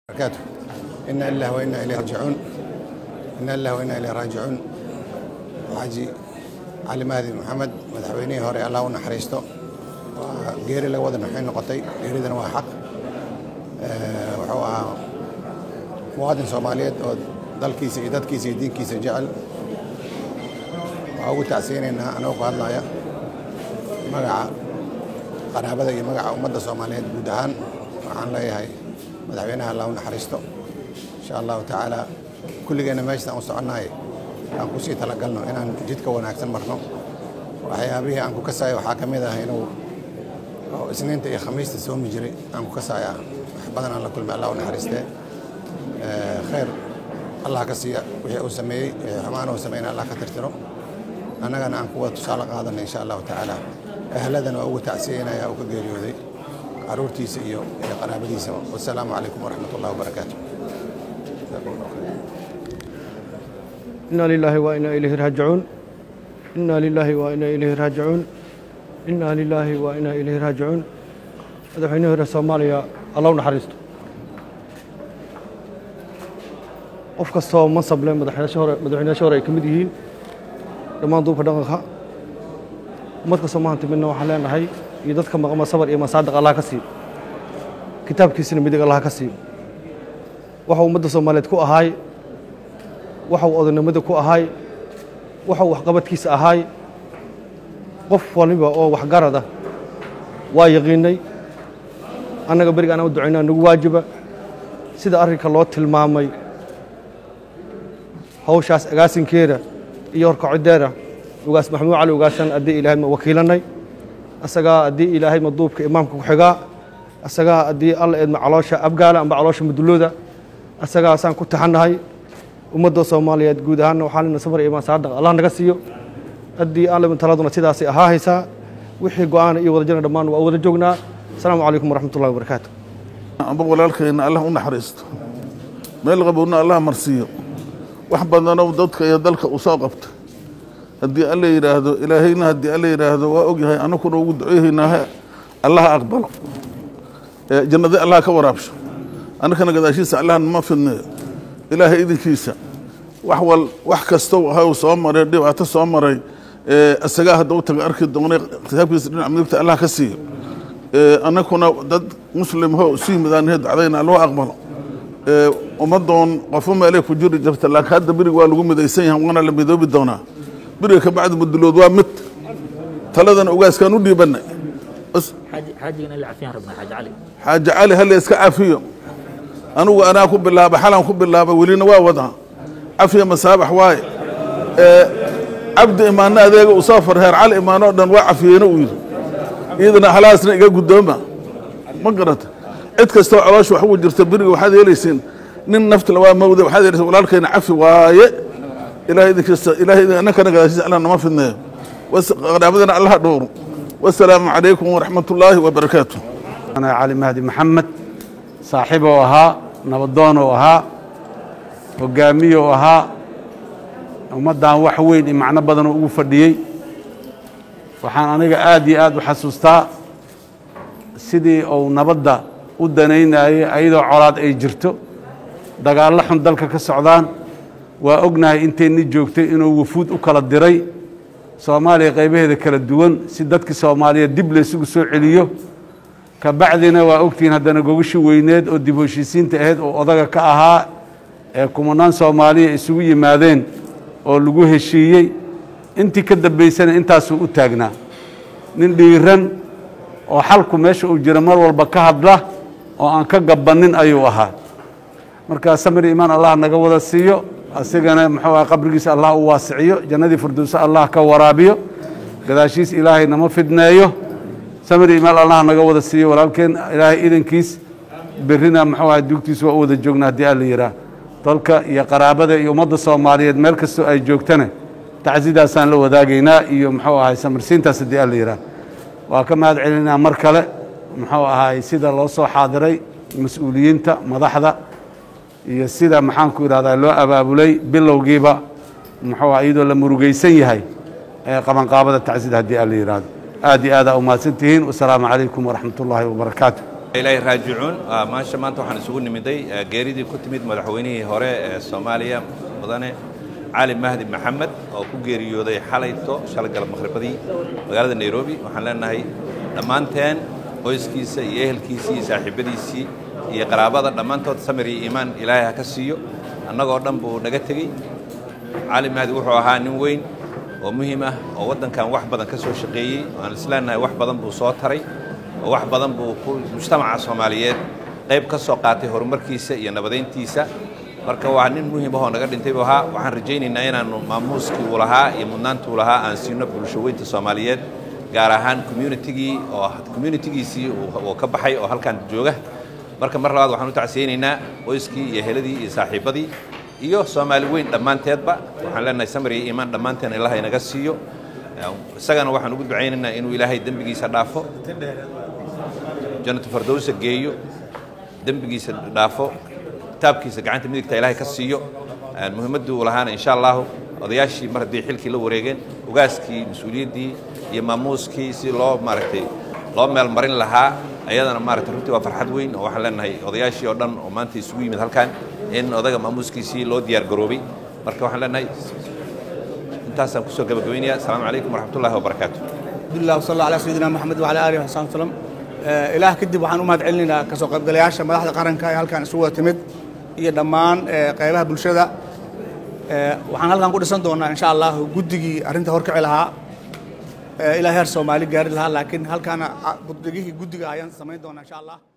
barakatuh ina lillahi wa inna ilayhi raajicuun ina lillahi wa inna ilayhi raajicuun xaaji cali mahdi maxamed madaxweynihii hore allah u naxariisto waa geeri laga wada naxay noqotay geeridana waa xaq wuxuu ahaa muwaadin soomaaliyeed oo dalkiisa iyo dadkiisa iyo diinkiisa jecel waxaa ugu tacsiyeynaynaa anagoo ku hadlaya magaca qaraabada iyo magaca ummadda soomaaliyeed guud ahaan waxaan leeyahay madaxweynaha allah u naxariisto insha allahu tacaala kulligeenna meeshasaan u soconnahay aan kusii talagalno inaan jidka wanaagsan marno waxyaabihii aan ku kasayo waxaa ka mid ah inuu isniinta iyo khamiista soomi jiray aan ku kasaya wax badan aan la kulmay allah u naxariistee khayr allah ka siiya wixii uu sameeyey xumaan uu sameeyna allah ka tirtiro annagana aan kuwa tusaale qaadanay insha allahu tacaala ahladana waa ugu tacsiyeynaya uu ka geeriyooday caruurtiisa iyo iyo qaraabadiisa wasalaamu calaykum waraxmat ullahi wabarakaatu إنا لله وإنا إليه راجعون إنا لله وإنا إليه راجعون إنا لله وإنا إليه راجعون madaxweynihii hore soomaaliya alla u naxariisto qof kastoo mansab leh madaxweynayaasha hore madaxweynayaasha hore ay ka mid yihiin dhammaan duubka dhaqanka ummad kastoo maanta midna waxaan leenahay iyo dadka maqama sabar iyo masaadiq allah ka siiyo kitaabkiisina midig allah ka siiyo waxuu ummadda soomaaliyeed ku ahaay waxuu odaynimada ku ahaay waxuu waxqabadkiisa ahaay qof waliba oo waxgarada waa yaqiinay annaga beriga anaan u ducaynaa nagu waajiba sida arrinka loo tilmaamay hawshaas agaasinkeeda iyo horkacideeda ugaas maxamuud cali ugaasan haddii ilaahay ma wakiilanay asagaa haddii ilaahay ma duubka imaamka ku xigaa asagaa haddii alla eedma caloosha abgaala amba caloosha madulooda asagaasaan ku taxannahay ummadda soomaaliyeed guud ahaanna waxaa lena sabar iyo masaadaq allah naga siiyo haddii alla taladuna sidaasay ahaa haysaa wixii go-aana iyo wadajirna dhammaan waa wada joognaa asalaamu calaykum waraxmat ullahi wabarakaatu amba walaalkayna allah u naxariisto meel qabowna allah marsiiyo wax badanow dadka iyo dalka uu soo qabta haddii alla yidhaahdo ilaahayna haddii alla yidhaahdo waa ogyahay anakuna ugu duceehaynaahe allaha aqbalo jannadi allah ka waraabsho annakana gadaashiisa allah nama fidneeyo ilaahay idinkiisa wax wal wax kastow ahay uu soo maray dhibaato soo maray isagaa hadda u taga arki doonay kitaabkiisa dhinac midigta allah ka siiyo annakuna dad muslimho isu yimidaanhe dacdayna loo aqbalo ummaddoon qofo meelay ku jiri jirta laakiin hadda beriga waa lagu midaysan yahay waana la midoobi doonaa beriga ka bacdi mudulood waa mid taladana ugaaskaan u dhiibannay xaajigan ila cafiyaan rabnaa xaaji cali xaaji cali halla iska cafiyo anugu anaa ku bilaabay xalaan ku bilaabay welina waa wadaa cafiya masaabax waaye cabdi imaanno adeega uu soo farheer cali imaano o dhan waa cafiyeyna uu yidhi iyadana halaasna iga guddooma ma garata cid kastoo caloosha wax ugu jirta beriga waxaad yeelaysiin nin naftala waa mawde waxaad yeelaysiin walaalkayna cafi waaye ilahay idinkiisa ilahay annakana gadaashiisa allah nama fidneeyo qaraabadana allaha dhowro wasalaamu calaykum waraxmat ullaahi wabarakaatu أنا علي مهدي محمد صاحبه أها نبضانه أها وقاميه أها ومدان وحوين معنا بدن ugu fadhiyay waxaan aniga aad iyo aad u xasuustaa sidii uu nabadda u danaynayay ayadoo colaad ay jirto dagaallo xun dalka ka socdaan waa ognahay intayni joogtay inuu wufuud u kala diray soomaaliya qaybaheeda kala duwan si dadkii soomaaliyeed dib laysugu soo celiyo ka bacdina waa ogtihiin haddana gogashi weyneed oo dib heshiisiinta ahayd oo odaga ka ahaa ee kumanaan soomaaliya isugu yimaadeen oo lagu heshiiyey intii ka dambaysana intaasuu u taagnaa nin dhiiran oo xalku meesha uu jiro mar walba ka hadla oo aan ka gabannin ayuu ahaa marka samir iimaan allah naga wada siiyo asigana muxuu aha qabrigiisa allah u waasiciyo jannadii firdowse allah ka waraabiyo gadaashiis ilaahay nama fidneeyo samir iimaan allah naga wada siiyo walaalkeen ilaahay idankiis berrina muxuu aha dugtiisa waa u wada joogna haddii alla yidhaah dalka iyo qaraabada iyo ummadda soomaaliyeed meel kastoo ay joogtana tacsidaasaan la wadaagaynaa iyo muxuu ahay samirsiintaas haddii alla yidhaah waa ka mahad celinaa mar kale muxuu ahay sida loo soo xaadiray mas-uuliyiinta madaxda iyo sida maxaanku idhahdaa loo abaabulay bilowgiiba muxuu ah iyadoo la murugaysan yahay ee qabanqaabada tacsida haddii alla yidhaahdo aad iyo aadaa u mahadsan tihiin wasalaamu calaykum waraxmat ullaahi wabarakaatu ilaahay raajicuun Waa maasha maanta waxaan isugu nimiday eh, geeridii ku timid madaxweynihii hore ee soomaaliya mudane cali mahdi maxamed oo ku geeriyooday xalayto shalay galab maqhribadii magaalada nairobi waxaan leenahay dhammaanteen qoyskiisa iyo ehelkiisii iyo saaxiibadiisii iyo qaraabada dhammaantood samir iyo iimaan ilaahay ha ka siiyo annagoo dhan buu naga tegey cali mahdi wuxuu ahaa nin weyn oo muhiim ah oo waddankan wax badan ka soo shaqeeyey waan isleenahay wax badan buu soo taray oo wax badan buu ku mujtamaca soomaaliyeed qayb ka soo qaatay horumarkiisa iyo nabadayntiisa marka waa nin muhiim ahoo naga dhintay buu ahaa waxaan rajaynaynaa inaannu maamuuskii uu lahaa iyo mudnaantii uu lahaa aan siino bulshaweynta soomaaliyeed gaar ahaan communitigii oo communitigiisii uu uu ka baxay oo halkan jooga marka mar labaad waxaan u tacsiyeynaynaa qoyskii iyo heladii iyo saaxiibadii iyo soomaali weyn dhammaanteedba waxaan leenahay samir iyo iimaan dhammaanteen ilaah inaga siiyo isagana waxaan ugu ducaynaynaa inuu ilaahay dembigiisa dhaafo jannatu fardowsa geeyo dembigiisa dhaafo kitaabkiisa gacanta midigta ilaahay ka siiyo muhiimaddii uu lahaana insha allahu odayaashii mar haddii xilkii la wareegeen ogaaskii mas-uuliyaddii iyo maamuuskii si loo maaragtay loo meel marin lahaa ayadana maaragtay runtii waa farxad weyn oo waxaan leenahay odayaashii oo dhan oo maanta isugu yimid halkan in odaga maamuuskiisii loo diyaar garoobay marka waxaan leenahay intaasaan kusoo gabagabaynayaa asalaamu calaykum waraxmatullahi wabarakaatu الحمد لله وصلى الله على سيدنا محمد وعلى اله وصحبه وسلم آه، ilaah kadib waxaan u mahad celinaynaa kasoo qaybgalayaasha madaxda qaranka ee halkan isugu wada timid iyo dhammaan eh, qaybaha bulshada Eh, waxaan halkan ku dhisan doonaa insha allah guddigii arrinta horkici lahaa eh, ilaa heer soomaali gaari lahaa laakiin halkaana ah, guddigihii guddiga ayaan samayn doonaa insha allah